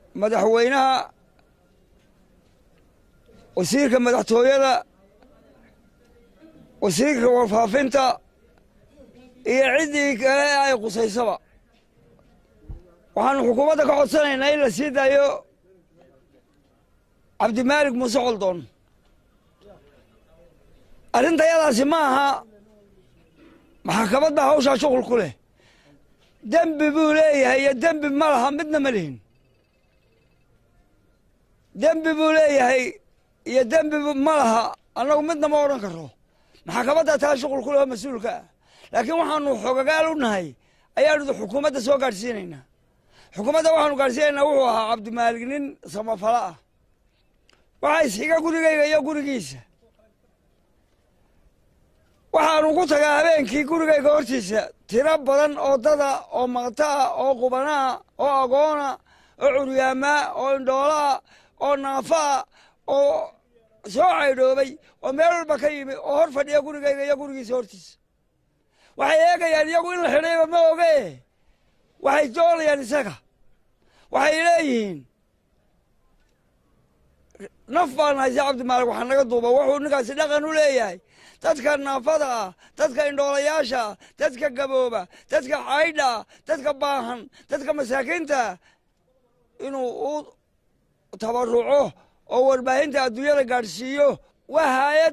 madaxweynaha wasiirka madaxtooyada wasiirka warfaafinta iyo ciddii kale ay qusaysaba waxaanu xukuumadda ka codsanaynaa in la sii daayo cabdimaalig muuse coldoon arrintayadaasi ma aha maxakamad baa hawshaa shuqul ku leh dembi buu leeyahay iyo dembi ma laha midna ma lihin dembi buu leeyahay iyo dembi ma laha annagu midna ma odhan karo maxakamadda taa shuqul ku leh oo mas-uulka ah laakiin waxaanu xogagaal u nahay ayaanu xukuumadda soo gaadhsiinaynaa xukuumadda waxaanu gaadhsiinaynaa wuxuu ahaa cabdimaalig nin samafalo ah waxaa isxiga gurigayga iyo gurigiisa waxaanu ku tagaa habeenkii gurigayga hortiisa tiro badan oo dada oo maqtaa oo qubanaa oo agoona oo curyaamaa oo indhoolaa oo naafaa oo soo caydhoobay oo meel walba ka yimi oo hor fadhiya gurigayga iyo gurigiisa hortiisa waxay eegayaan iyagu in la xidhayba ma oge waxay doonayaan isaga waxay leeyihiin naf baan haysa cabdimaalig waxaa naga duuba wuxuu ninkaasi dhaqan u leeyahay dadka naafada ah dadka indhoolayaasha ah dadka gabooba dadka caydha ah dadka baahan dadka masaakiinta inuu u tabaruco oo warbaahinta adduunyada gaadhsiiyo waa haayad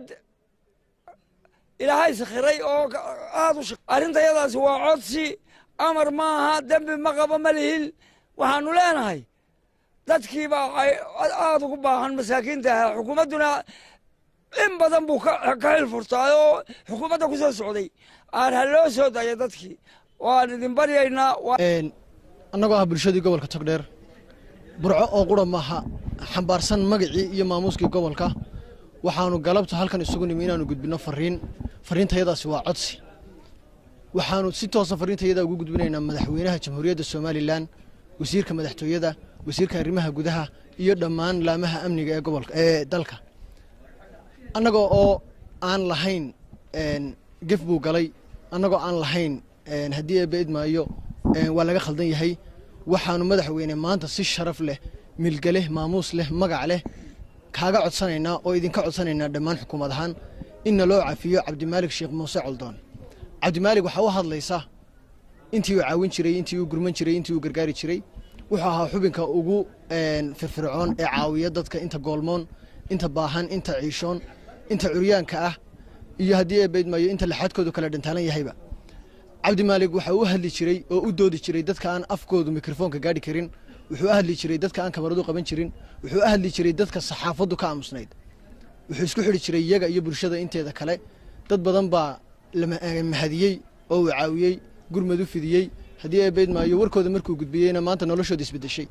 ilaahay sakhiray oo aad u arrintayadaasi waa codsi amar maaha dembi ma qabo ma lihin waxaanu leenahay dadkiibaa aad ugu baahan masaakiinta ahaa xukuumadduna in badan buu ka xil furtaay oo xukuumadda ku soo socday aan ha loo soo daya dadkii waan idin baryaynaa annagoo ah bulshadii gobolka togdheer burco oo qura maaha xambaarsan magacii iyo maamuuskii gobolka waxaanu galabta halkan isugu nimi inaanu gudbinno fariin fariintayadaasi waa codsi waxaanu si toosa fariintayadaa ugu gudbinaynaa madaxweynaha jamhuuriyadda somalilan wasiirka madaxtooyada wasiirka arrimaha gudaha iyo dhammaan laamaha amniga ee gobolka ee dalka annagoo oo aan lahayn gef buu galay annagoo aan lahayn haddii eebba idmaayo waa laga khaldan yahay waxaanu madaxweyne maanta si sharaf leh milge leh maamuus leh magac leh kaaga codsanaynaa oo idinka codsanaynaa dhammaan xukuumad ahaan inna loo cafiyo cabdimaalig sheekh muuse coldoon cabdimaalig waxaa u hadlaysa intii uu caawin jiray intii uu gurman jiray intii uu gargaari jiray wuxuu ahaa xubinka ugu firfircoon ee caawiya dadka inta goolmoon inta baahan inta ciishoon inta curyaanka ah iyo haddii eebaydmaayo inta laxaadkoodu kala dhantaalan yahayba cabdimaalig waxaa u hadli jiray oo u doodi jiray dadka aan afkoodu mikrofoonka gaadhi karin wuxuu u hadli jiray dadka aan kamaradu qaban jirin wuxuu u hadli jiray dadka saxaafaddu ka aamusnayd wuxuu isku xidhi jiray iyaga iyo bulshada inteeda kale dad badan baa mahadiyey oo uu caawiyey gurmad u fidiyey haddii eebaydmaayo warkooda markuu gudbiyeyna maanta noloshooda isbedeshay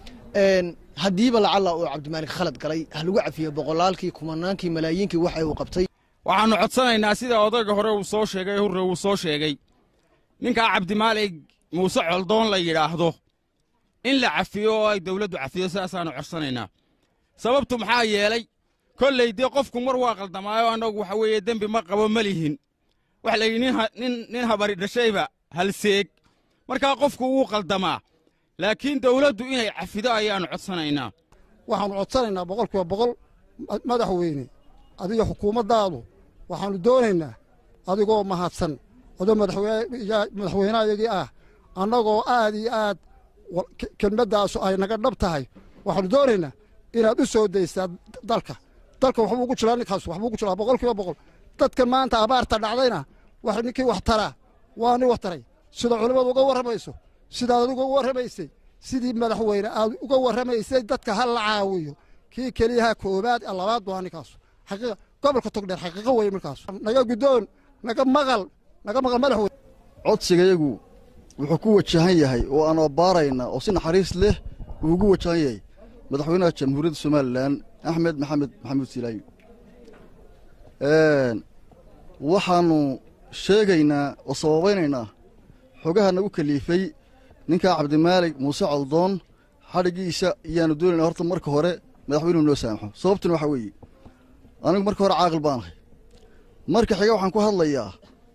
haddiiba lacalla uu cabdimaalig khalad galay ha lagu cafiyo boqolaalkii kumanaankii malaayiinkii waxa uu qabtay waxaannu codsanaynaa sida odayga hore uu soo sheegay hurre uu soo sheegay ninkaa cabdimaalig muuse coldoon la yidhaahdo in la cafiyo oo ay dawladdu cafiyo sidaasaannu codsanaynaa sababtu maxaa yeelay kolley dee qofku mar waa qaldamaayo annagu waxa weeye dembi ma qabo ma lihin waxa layidhi nin habari dhashayba halseeg markaa qofku wuu qaldamaa laakiin dawladdu inay cafido ayaannu codsanaynaa waxaannu codsanaynaa boqol kiiba boqol madaxweyne adiga xukuumaddaadu waxaannu doonaynaa adigoo mahadsan adoo madaxweynehayagii ah annagoo aad iyo aad kelmaddaasu ay naga dhab tahay waxaannu doonaynaa inaad u soo daysaa dalka dalka waxbuu ugu jiraa ninkaas waxbuu ugu jiraa boqol kiiba boqol dadka maanta abaarta dhacdayna wax ninkii wax taraa waa nin wax taray sida culimmadu uga warramayso sidaad adigu uga warramaysay sidii madaxweyne aad uga warramaysay dadka ha la caawiyo kii keliyaha koowaad ee labaad waa ninkaasu xaqiiqa gobolka togdheer xaqiiqo weeye markaas naga guddoon naga maqal naga maqal madaxweyne codsigayagu wuxuu ku wajahan yahay oo aan abbaarayna oo si naxariis leh uu ugu wajahan yahay madaxweynaha jamhuuriyadda somalilan axmed maxamed maxamuud silaayi waxaannu sheegaynaa oo sababaynaynaa xogaha nagu kaliifay ninkaa cabdimaalig muuse coldoon xadhiggiisa iyaannu doonaynaa horta marka hore madaxweynuhu noo saamaxo sababtuna waxaa weeye anigu marka hore caaqil baanahay marka xiga waxaan ku hadlayaa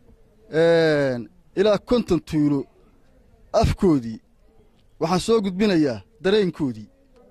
ilaa konton tuulo afkoodii waxaan soo gudbinayaa dareenkoodii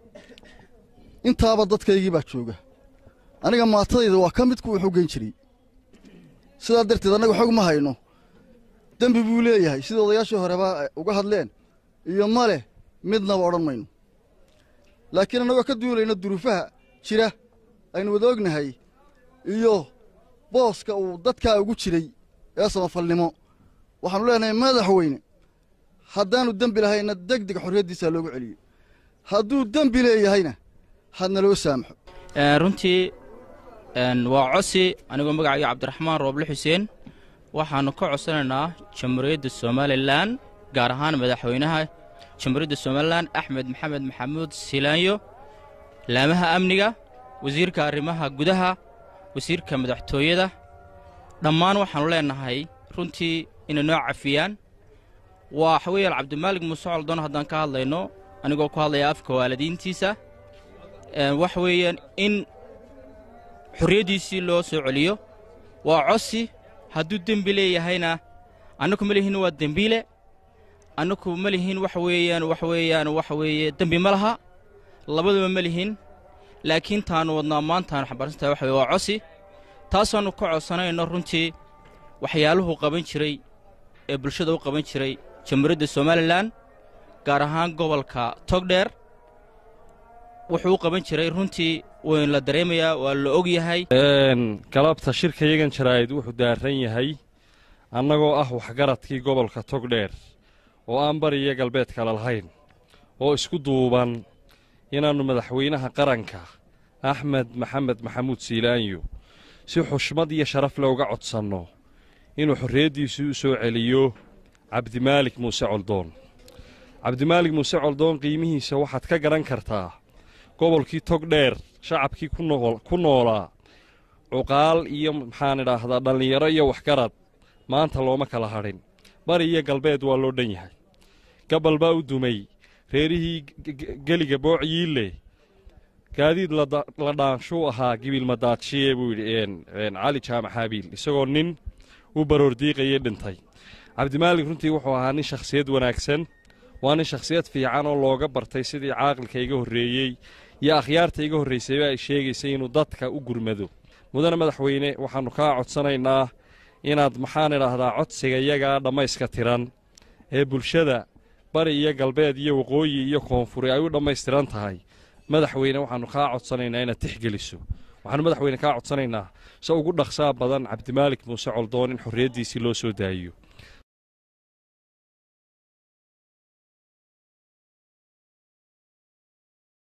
intaaba dadkaygii baa jooga aniga maatadayda waa ka mid kuwa wax u geyn jiray sidaa darteed annaga xog ma hayno dembi buu leeyahay sida odayaashii horeba uga hadleen iyo ma leh midnaba odhan mayno laakiin annagoo ka duulayna duruufaha jira aynu wada ognahay iyo booska uu dadkaa ugu jiray ee samafalnimo waxaannu leenahay madaxweyne haddaannu dembi lahayna deg deg xorriyaddiisaa loogu celiyo hadduu dembi leeyahayna hadna loo saamaxo runtii waa cosi anigoo magacayga cabdiraxmaan rooble xuseen waxaannu ka codsanaynaa jamhuuriyadda somalilan gaar ahaan madaxweynaha jamhuuriyadda somalilan axmed maxamed maxamuud silaanyo laamaha amniga wasiirka arrimaha gudaha wasiirka madaxtooyada dhammaan waxaannu leennahay runtii inay noo cafiyaan waa waxa weeyaan cabdimaalig muuse coldoon haddaan ka hadlayno anigoo ku hadlaya afka waalidiintiisa waxa weeyaan in xorriyaddiisii loo soo celiyo waa cosi hadduu dembi leeyahayna annaku ma lihin waa dembiile annaku ma lihin waxa weeyaan waxa weeyaan waxa weeye dembi ma laha labaduba ma lihin laakiin taannu wadnaa maantaannu xambaarsantahay waxa weye waa cosi taasaannu ka codsanayno runtii waxyaaluhu qaban jiray ee bulshada u qaban jiray jamhuuriyadda somalilan gaar ahaan gobolka togdheer wuxuu u qaban jiray runtii waynu la dareemayaa waa la og yahay galabta shirka yagan jaraa'id wuxuu daarran yahay annagoo ah waxgaradkii gobolka togdheer oo aan bariyo galbeed kale lahayn oo isku duuban inaannu madaxweynaha qaranka axmed maxamed maxamuud siilaanyo si xushmad iyo sharaf le uga codsanno inuu xorriyaddiisii u soo celiyo cabdimaalik muuse coldoon cabdimaalik muuse coldoon qiimihiisa waxaad ka garan kartaa gobolkii togdheer shacabkii ku noolaa cuqaal iyo maxaan idhaahdaa dhallinyaro iyo waxgarad maanta looma kala hadhin bari iyo galbeed waa loo dhan yahay gabal baa u dumay reerihii geliga boocyiille gaadiid la dhaanshuu ahaa gibiilmadaadshiye buu yidhi cali jaamac haabiil isagoo nin u baroordiiqayay dhintay cabdimaalik runtii wuxuu ahaa nin shakhsiyad wanaagsan waa nin shakhsiyad fiican oo looga bartay sidii caaqilka iga horreeyey iyo akhyaarta iga horraysayba ay sheegaysay inuu dadka u gurmado mudane madaxweyne waxaannu kaa codsanaynaa inaad maxaan idhaahdaa codsiga iyagaa dhammayska tiran ee bulshada bari iyo galbeed iyo waqooyi iyo koonfuri ay u dhammaystiran tahay madaxweyne waxaannu kaa codsanaynaa inaad tixgeliso waxaannu madaxweyne kaa codsanaynaa se ugu dhaqsaa badan cabdimaalik muuse coldoon in xorriyaddiisii loo soo daayiyo